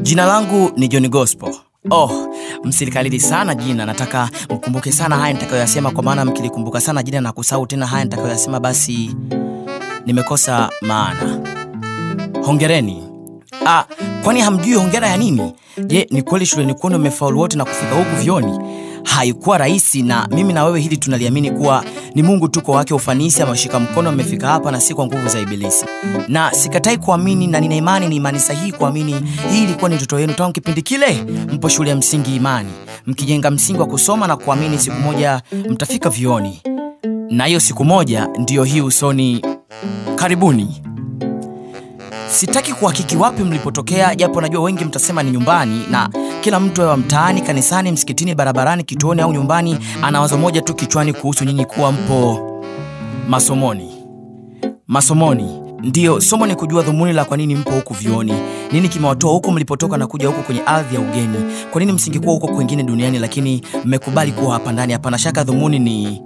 Jina langu ni John Gospel. Oh, msilikalili sana jina, nataka mkumbuke sana haya nitakayoyasema, kwa maana mkilikumbuka sana jina na kusahau tena haya nitakayoyasema, basi nimekosa maana. Hongereni. Ah, kwani hamjui hongera ya nini? Je, ni kweli shuleni kwenu mmefaulu wote na kufika huku vioni? Haikuwa rahisi, na mimi na wewe hili tunaliamini kuwa ni Mungu tu kwa wake ufanisi ameshika mkono mmefika hapa, na si kwa nguvu za Ibilisi. Na sikatai kuamini, na nina imani, ni imani sahihi kuamini hii ilikuwa ni ndoto yenu tangu kipindi kile mpo shule ya msingi Imani, mkijenga msingi wa kusoma na kuamini siku moja mtafika vioni, na hiyo siku moja ndiyo hii usoni. Karibuni. Sitaki kuhakiki wapi mlipotokea, japo najua wengi mtasema ni nyumbani, na kila mtu awe mtaani, kanisani, msikitini, barabarani, kituoni au nyumbani, ana wazo moja tu kichwani kuhusu nyinyi kuwa mpo masomoni. Masomoni ndiyo somo ni kujua dhumuni la kwa nini mpo huku vioni. Nini kimewatoa huku mlipotoka na kuja huku kwenye ardhi ya ugeni? Kwa nini msingekuwa huko kwengine duniani, lakini mmekubali kuwa hapa ndani? Hapana shaka dhumuni ni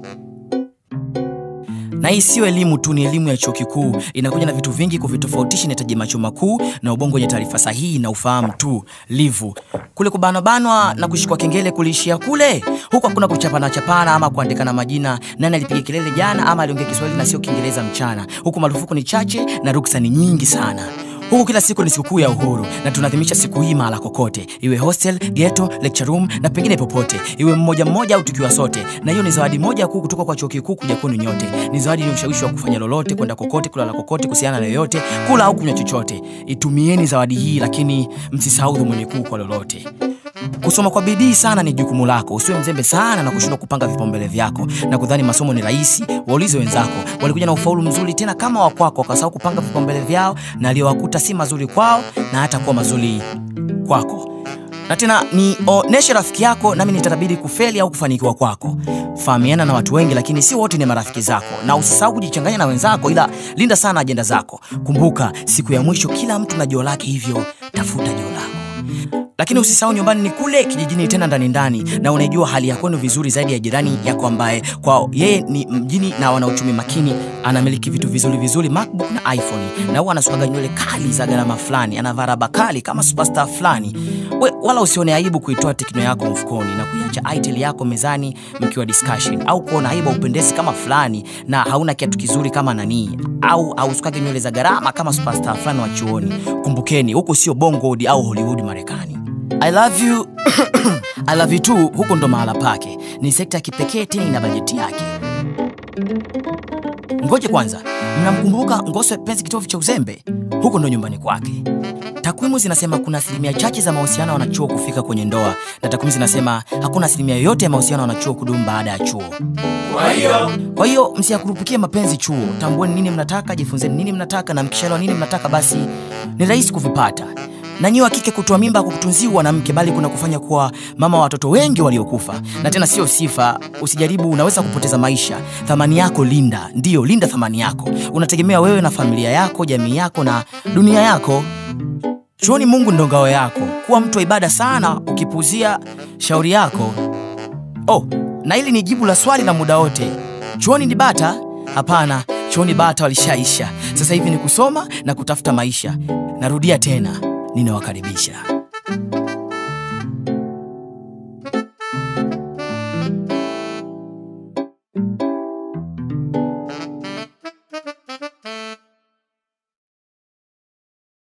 na hii sio elimu tu, ni elimu ya chuo kikuu. Inakuja na vitu vingi, kuvitofautisha inahitaji macho makuu na ubongo wenye taarifa sahihi na ufahamu tu. Livu kule kubanwabanwa na kushikwa kengele kuliishia kule. Huku hakuna kuchapana chapana ama kuandikana majina, nani alipiga kelele jana ama aliongea Kiswahili na sio Kiingereza mchana. Huku marufuku ni chache na ruksa ni nyingi sana. Huku kila siku ni sikukuu ya uhuru na tunaadhimisha siku hii mahala kokote, iwe hostel, ghetto, lecture room na pengine popote, iwe mmoja mmoja au tukiwa sote. Na hiyo ni zawadi moja kuu kutoka kwa chuo kikuu kuja kwenu nyote. Ni zawadi yenye ushawishi wa kufanya lolote, kwenda kokote, kulala kokote, kuhusiana na yoyote, kula au kunywa chochote. Itumieni zawadi hii, lakini msisahau dhumuni kuu kwa lolote. Kusoma kwa bidii sana ni jukumu lako. Usiwe mzembe sana na kushindwa kupanga vipaumbele vyako na kudhani masomo ni rahisi. Waulize wenzako, walikuja na ufaulu mzuri tena kama wa kwako, wakasahau kupanga vipaumbele vyao, na aliyowakuta si mazuri kwao na hata kuwa mazuri kwako. Na tena nioneshe rafiki yako, nami nitabidi kufeli au kufanikiwa kwako. Fahamiana na watu wengi, lakini si wote ni marafiki zako, na usisahau kujichanganya na wenzako, ila linda sana ajenda zako. Kumbuka siku ya mwisho, kila mtu na joo lake, hivyo tafuta joo lako lakini usisahau nyumbani ni kule kijijini tena ndani ndani, na unaijua hali ya kwenu vizuri zaidi ya jirani yako ambaye kwa yeye ni mjini na wana uchumi makini, anamiliki vitu vizuri vizuri, MacBook na iPhone, na huwa anasukaga nywele kali za gharama fulani, anavaa raba kali kama superstar fulani. We, wala usione aibu kuitoa tekno yako mfukoni na kuiacha itel yako mezani mkiwa discussion, au kuona aibu upendezi kama fulani na hauna kiatu kizuri kama nani, au ausukage nywele za gharama kama superstar fulani wa chuoni. Kumbukeni, huko sio Bongo au Hollywood Marekani. I love you I love you too, huko ndo mahala pake. Ni sekta ya kipekee tena ina bajeti yake. Ngoje kwanza, mnamkumbuka Ngoswe penzi kitovu cha uzembe? Huko ndo nyumbani kwake. Takwimu zinasema kuna asilimia chache za mahusiano ya wanachuo kufika kwenye ndoa, na takwimu zinasema hakuna asilimia yoyote ya mahusiano ya wanachuo kudumu baada ya chuo. Kwa hiyo Kwa hiyo msiyakurupukie mapenzi chuo, tambueni nini mnataka, jifunzeni nini mnataka, na mkishaelewa nini mnataka, basi ni rahisi kuvipata. Na nyiwe wa kike, kutoa mimba kukutunziwa na mke, bali kuna kufanya kuwa mama wa watoto wengi waliokufa. Na tena sio sifa, usijaribu, unaweza kupoteza maisha. Thamani yako linda, ndiyo linda thamani yako. Unategemea wewe na familia yako, jamii yako na dunia yako. Chuoni Mungu ndo ngao yako. Kuwa mtu wa ibada sana, ukipuzia shauri yako Oh, na hili ni jibu la swali la muda wote. Chuoni ni bata? Hapana, chuoni bata walishaisha. Sasa hivi ni kusoma na kutafuta maisha. Narudia tena, ninawakaribisha.